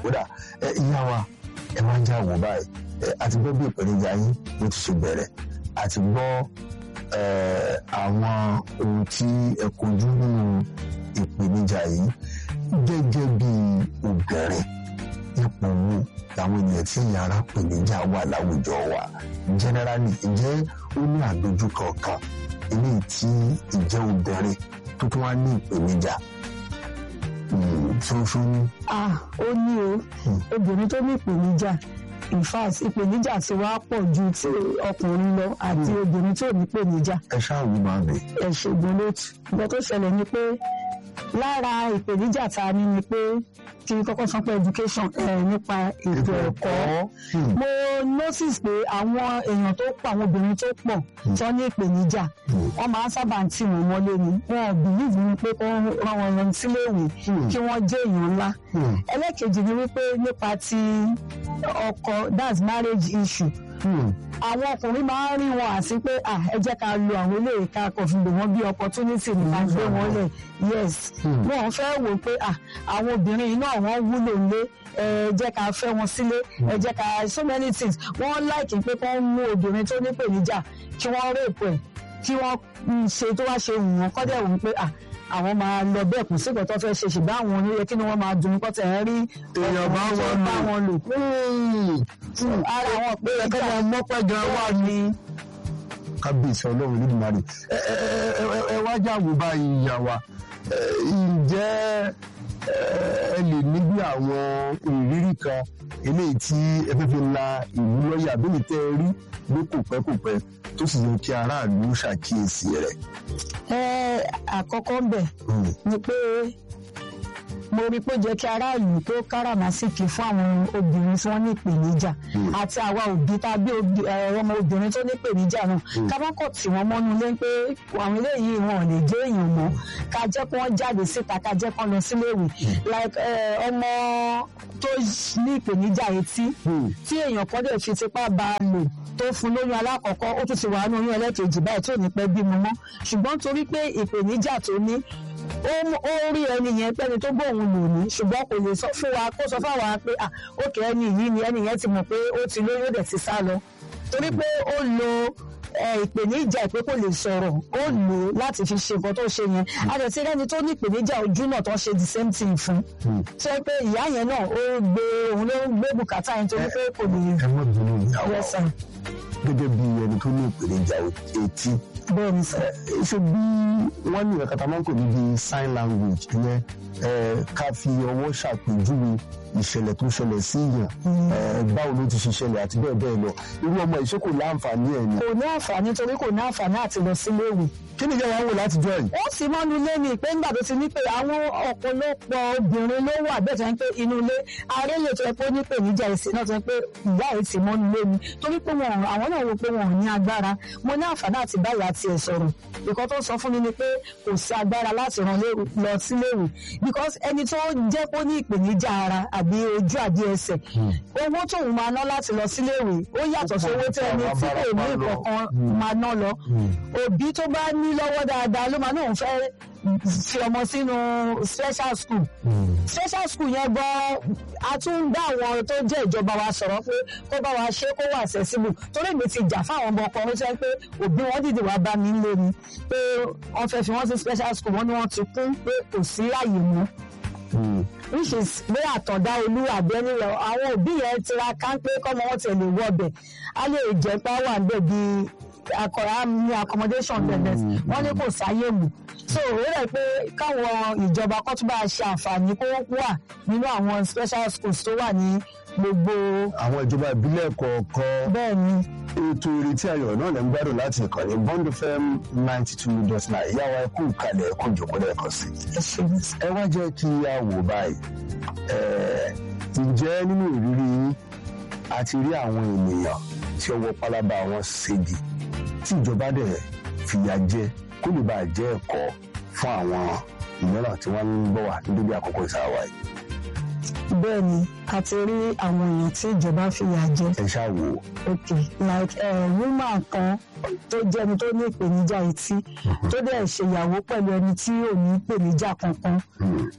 kódà ẹ ìyá wa ẹ máa ń já wò báyìí ẹ àti gbọ́ bí ìpèníjà yín ló ti ṣe bẹ̀rẹ̀ àti gbọ́ ẹ àwọn ohun tí ẹ kojú nínú ìpèníjà yìí gẹ́gẹ́ bí obìnrin ipò wo làwọn ènìyàn tí yàrá ìpèníjà wà láwùjọ wa generally ǹjẹ́ ó ní àdójúkọ kan eléyìí tí ìjẹ́ obìnrin tó tún wá ní ìpèníjà ṣoṣo ní. ah ó ní o obìnrin tó ní ìpèníjà in fact ìpèníjà ti wá pọ̀ ju ti ọkùnrin lọ àti obìnrin tó ní ìpèníjà ẹ ṣáàwó máa bẹ. ẹ ṣègùn lótú nǹkan tó ṣẹlẹ̀ ni pé lára ìpèníjà tá a ní ni pé kí n kọ́kọ́ sọ pé education ẹ̀ nípa ètò ẹ̀kọ́ mo notice pé àwọn èèyàn tó pọ̀ àwọn obìnrin tó pọ̀ tó ní ìpèníjà wọ́n máa ń sábà ń tì wọ́n mọ́lé ni wọn ò bìlíìfù ní pé kó rán wọn lọ síléèwé kí wọ́n jẹ́ èèyàn ńlá ẹlẹ́kejì ni wípé nípa ti ọkọ that's marriage issue àwọn ọkùnrin máa ń rí wọn àti pé ah ẹ jẹ́ ká lo àwọn eléyìí ká kọ̀ fi lò wọ́n bí opportunity ní ká gbé wọn lẹ̀ yes wọn fẹ́ wò pé ah àwọn obìnrin yìí náà wọ́n wúlò lé ẹ jẹ́ ká fẹ́ wọn sílé ẹ jẹ́ ká so many things wọ́n láìkí pé kí wọ́n mú obìnrin tó nípèníjà kí wọ́n rèpò ẹ̀ kí wọ́n ṣe tó wá ṣe wù wọ́n kọ́dẹ̀ wù pé ah àwọn máa lọ bẹ́ẹ̀ kù sí ìkọ̀tọ́ fẹ́ ṣe ṣùgbọ́n àwọn oníyẹ kí ni wọ́n máa dùn kọ́ tẹ̀ ẹ́ rí èèyàn bá wọn bá wọn lò. ara àwọn pé ẹ̀ka máa mọ́pẹ́ gan wà ní. kábíyèsí ọlọ́run nídìmárì ẹ ẹ ẹ ẹ wá jáwó báyìí ìyá wa ǹjẹ́ ẹ lè ní bí àwọn ìrírí kan eléyìí tí ẹ fẹ́ fi la ìlú lọ́yà bí mi tẹ́ ẹ rí ní kò pẹ́ kò pẹ́ tó sì yẹ kí aráàlú ṣàkíyèsí rẹ̀. ẹ àkọ́kọ́ ń bẹ̀ ni pé mo rí pé ó jẹ́ kí aráàlú tó káràmásìkì fún àwọn obìnrin tí wọ́n ní ìpèníjà àti àwa òbí tá a bí ọmọ obìnrin tó ní ìpèníjà náà ká má kọ̀ tí wọ́n mọ́nú lé pé àwọn eléyìí wọn ò lè jẹ́ èèyàn mọ́ ká jẹ́ kí wọ́n jáde síta ká jẹ́ kí wọ́n lọ síléèwé like ọmọ tó ní ìpèníjà etí tí èèyàn kan dẹ̀ fi tipá bá a lò tó fún lóyún alákọ̀ọ́kọ́ ó tún ti wà nínú oyún ẹlẹ́kejì báyìí tó ní pẹ́ bímọ mọ́ ṣùgbọ́n torí pé ìpèníjà tó ní ó rí ẹni yẹn pẹ́ni tó gbóhùn lò ní ṣùgbọ́n kò lè sọ fún wa kó sọ fún wa pé òkè ẹni yìí ni ẹni yẹn ti mọ̀ pé ó ti lóyún ó dẹ̀ ti sá lọ torí pé ó lo ìpèníjà ìpé kò lè sọ̀rọ̀ ó lò ó láti fi ṣe nǹkan tó ṣe yẹn àdẹ̀tí ẹni tó ní ìpèníjà ojú náà tó ṣe the same thing fún tó yẹ pé ìyá yẹn náà ó gbé òun ló ń gbé bùkátà yẹn torí pé kò lè. ẹ mọ̀ bínú ìyàwó gẹ́gẹ́ bí ẹni tó ní ìpèníjà etí bẹ́ẹ̀ ni sọ. ṣé bí wọ́n ní ìrẹ̀kàtà máa ń pè ní bí sign language ìyẹn ká fi ọwọ́ ṣàpèjúwe ìṣẹ̀lẹ̀ tó ṣẹlẹ̀ sí yàn báwo ló ti ṣe ṣẹlẹ̀ àti bẹ́ẹ̀ bẹ́ẹ̀ lọ irú ọmọ ìṣe kò láǹfààní ẹ̀ ni. kò ní àǹfààní torí kò ní àǹfààní àti lọ sílé ìwé. kí ni ìyá wa wò láti jọ yìí. ó sì mọ́nu ilé ni pé nígbà tó ti ní pé àwọn ọ̀pọ̀lọpọ̀ obìnrin ló wà bẹ́ẹ̀ tó ń pé inú ilé ààrẹ lè tó ẹ pé ó ní pè níjà ìsìn náà tó ń pé ìyá ẹ̀ ti mọ́nu ilé ni torí pé wọn àwọn náà wo pé wọn ò ní agbára mo ní àǹfààní àti báyà tiẹ̀ sọ̀rọ̀ ìkan tó sọ fún mi ni pé kò sí agbára láti ràn lọ síléèwé because ẹni tó jẹ́ kó ní ìpèníjà ara àbí ojú àbí ẹsẹ̀ owó tóun máa ná láti lọ síléèwé ó yàtọ̀ sí owó tí ẹni tí kò ní ìkọ̀kan máa ná lọ òbí tó bá ní lọ́wọ́ dáadáa ló máa náà fẹ́ fi ọmọ sínú special school special school yẹn gan a tún bá àwọn tó jẹ́ ìjọba wa sọ̀rọ̀ pé kó bá wa ṣe kó wà accessible torí èmi ti jà fáwọn ọmọ ọkùnrin tó yẹ pé òbí wọn dìde wá bá mi lé ni pé wọ́n fẹ́ fi wọ́n sí special school wọ́n ní wọ́n ti kún pé kò sí àyè mọ́ which is pé àtọ̀dá olú àbẹ́ni lọ àwọn òbí yẹn tiraka pé kọ́mọ wọn ti lè wọbẹ̀ á lè jẹ́ pé wà níbẹ̀ bíi akọ̀rọ̀ ní accommodation bẹ̀rẹ̀ wọ́n ní kò sáyé mù so ó rẹ̀ pé káwọn ìjọba kó tún bá ṣe àǹfààní kó wà nínú àwọn special schools tó wà ní gbogbo. àwọn ìjọba ìbílẹ̀ kọ̀ọ̀kan. bẹ́ẹ̀ ni. ètò ìrètí ayọ̀ náà lè ń gbádùn láti ìkànnì bond fm ninety two dot nine ìyá wa ẹkú kalẹ̀ ẹkú ìjòkó lẹ́ẹ̀kan sí. ẹ wá jẹ́ kí a wò báyìí ǹjẹ́ nínú ìrírí yín a ti rí àwọn ènìyàn tí ọwọ́ pálábá wọn ségi tí ìjọba dẹ̀ fìyà jẹ kó lè bàa jẹ́ ẹ̀kọ́ fún àwọn mìíràn tí wọ́n ń bọ̀ wá ní dédé àkókò ìsáwá yìí. bẹ́ẹ̀ ni a ti rí àwọn èèyàn tí ìjọba fìyà jẹ. ẹ ṣáà wò ó. ok like woman kan tó jẹ́ ẹni tó ní ìpèníjà etí tó dẹ̀ ṣèyàwó pẹ̀lú ẹni tí ò ní ìpèníjà kankan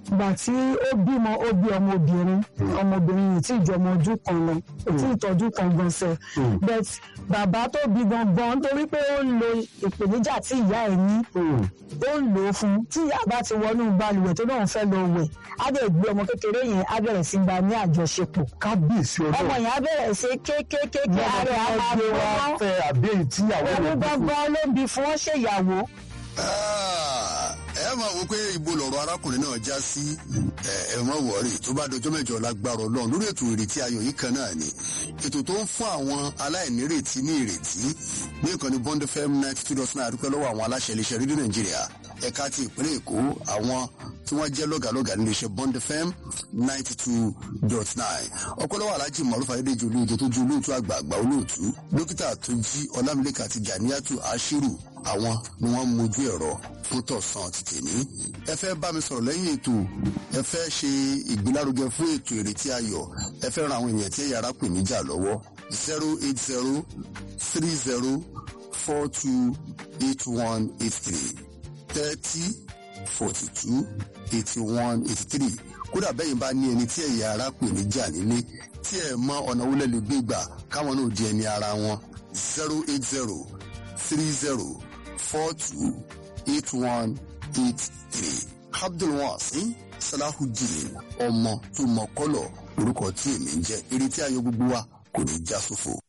ìgbà tí ó bímọ ó bí ọmọbìnrin ọmọbìnrin yìí tí ìjọ ọmọ ọdún kan lọ tí ìtọ́jú kan gan sẹ but bàbá tó bí gangan nítorí pé ó ń lo ìpèníjà tí ìyá ẹ̀ ní ó ń lò ó fún tí ìyá bá ti wọnú balùwẹ̀ tó náà fẹ́ lọ wẹ̀ á dẹ̀ gbé ọmọ kékeré yẹn á bẹ̀rẹ̀ sí gba ní àjọṣepọ̀ kábíyèsí ọmọ ọdún yẹn á bẹ̀rẹ̀ sí kékékéké ààrẹ á máa gbé wa gbọ́ fẹ́ àbí èyí tí àwọn òun èèyàn bí fún gangan ló bí fún wọn ṣèyàwó Ah, ẹ máa wo pé ibo lọ̀rọ̀ arákùnrin náà já sí ẹ ẹ má wọrí tó bá dọjọ́ mẹ́jọ lágbára Ọlọ́run lórí ètò ìrètí ayọ̀ yìí kan náà ni ètò tó ń fún àwọn aláìnírètí ní ìrètí ní ìkànnì Bond FM ninety two dot nine àdúpẹ́ lọ́wọ́ àwọn aláṣẹ iléeṣẹ́ rédíò Nàìjíríà ẹ̀ka ti ìpínlẹ̀ Èkó àwọn tí wọ́n jẹ́ lọ́gàlọ́gà ní iléeṣẹ́ Bond FM ninety two dot nine ọ̀pọ̀lọpọ̀ alájì Maruf Adédèjì olóòtú tó ju olóòtú àgbààgbà olóòtú dókítà tó jí Ọlámilékà àti Ganiatu Ashiru àwọn ni wọ́n mójú ẹ̀rọ fún tọ̀sán ti tèmi. ẹ fẹ́ bá mi sọ̀rọ̀ lẹ́yìn ètò ẹ fẹ́ ṣe ìgbélárugẹ fún ètò ìrètí ayọ̀ ẹ fẹ́ ran àwọn èèyàn tí ẹ̀yà ara pè níjà lọ́wọ́ zero eight zero three zero four two eight one eight three thirty forty two eighty one eighty three kódà bẹ́yìn bá ní ẹni tí ẹ̀yà ara pè níjà nílé tí ẹ̀ mọ ọ̀nà owó lẹ́lẹ́ gbé gbà káwọn náà di ẹni ara wọn zero eight zero three zero four two eight one eight three abdulwasin salahudeen ọmọ tó mọ kọlọ orúkọ tí èmi ń jẹ eré tí ayọ̀ gbogbo wa kò ní já sófo.